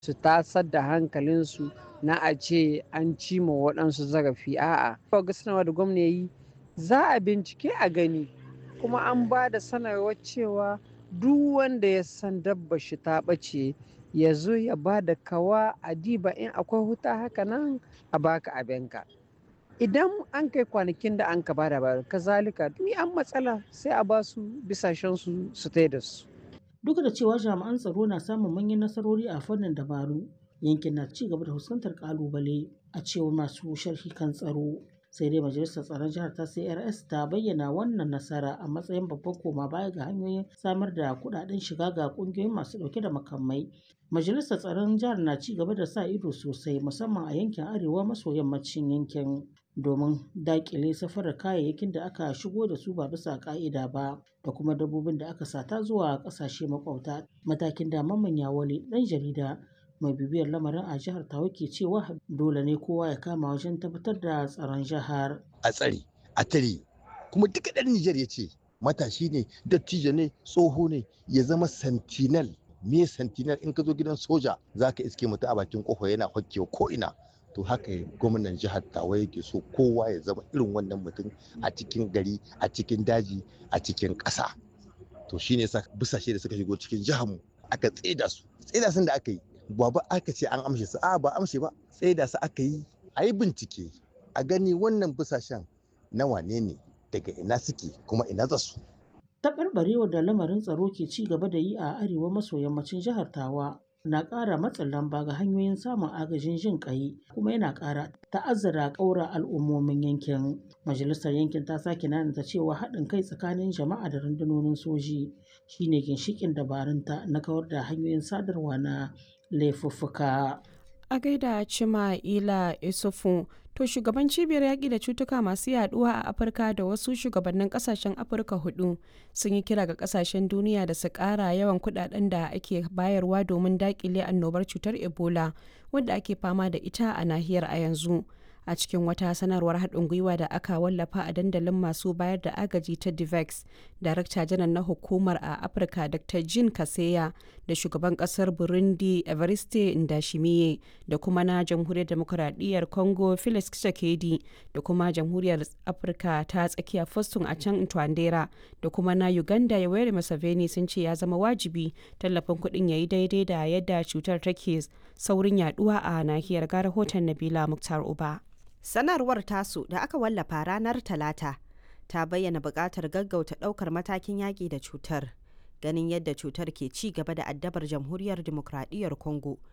su tasar da hankalinsu na a ce an cima waɗansu zarafi a'a. Ga sanarwa da gwamna yi za a bincike a gani kuma an ba da sanarwar cewa duk wanda ya san dabba shi ta ɓace ya zo ya ba da kawa a diba in akwai huta haka nan a baka abinka. Idan an kai kwanakin da an ka bada ba kazalika ni an matsala sai a ba su bisashen su su da su. Duk da cewa jami'an tsaro na samun manyan nasarori a fannin dabaru, yankin na ci gaba da fuskantar kalubale a cewar masu sharhi kan tsaro. Sai dai Majalisar Tsaron Jihar ta CRS ta bayyana wannan nasara a matsayin babban koma baya ga hanyoyin samar da kuɗaɗen shiga ga ƙungiyoyin masu ɗauke da makamai. Majalisar Tsaron Jihar na ci gaba da sa ido sosai musamman a yankin arewa maso yammacin yankin. domin daƙile safarar kayayyakin da aka shigo da su ba bisa ƙa'ida ba da kuma dabbobin da aka sata zuwa ƙasashe makwabta matakin da mamman yawale ɗan jarida mai bibiyar lamarin a jihar tawa ke cewa dole ne kowa ya kama wajen tabbatar da tsaron jihar a tsare a tare kuma duka ɗan Nijar ya ce matashi ne dattijo ne tsoho ne ya zama sentinel me sentinel in ka zo gidan soja za ka iske mutu a bakin kofa yana hokkewa ko ina to haka gwamnan jihar tawa yake so kowa ya zama irin wannan mutum a cikin gari a cikin daji a cikin ƙasa to shine sa busashe da suka shigo cikin jihar mu aka tseda su tseda sun da aka yi ba ba aka ce an amshe su a ba amshe ba tseda su aka yi a yi bincike a gani wannan busashen na wane ne daga ina suke kuma ina za su taɓarɓarewar da lamarin tsaro ke ci gaba da yi a arewa maso yammacin jihar tawa na ƙara matsin lamba ga hanyoyin samun agajin jin ƙai kuma yana ƙara ta'azzara ƙaura al'ummomin yankin majalisar yankin ta sake nanata cewa haɗin kai tsakanin jama'a da rundunonin soji shine ginshiƙin dabarunta na kawar da hanyoyin sadarwa na laifuffuka a gaida cima ila isufu to shugaban cibiyar yaƙi da cutuka masu yaduwa a afirka da wasu shugabannin kasashen afirka hudu sun yi kira ga kasashen duniya da su ƙara yawan kudaden da ake bayarwa domin daƙile annobar cutar ebola wadda ake fama da ita a nahiyar a yanzu a cikin wata sanarwar haɗin gwiwa da aka wallafa a dandalin masu bayar da agaji ta divex darakta janar na hukumar a afirka dr jean kaseya da shugaban ƙasar burundi evariste ndashimiye da kuma na jamhuriyar demokuraɗiyyar congo felix tshisekedi da kuma jamhuriyar afirka ta tsakiya foston a can twandera da kuma na uganda yoweri museveni sun ce ya zama wajibi tallafin kuɗin ya yi daidai da yadda cutar take saurin yaduwa a nahiyar ga rahoton nabila muktar uba Sanarwar tasu da aka wallafa ranar Talata ta bayyana buƙatar gaggauta ɗaukar matakin yaƙi da cutar. Ganin yadda cutar ke ci gaba da addabar jamhuriyar demokradiyyar Congo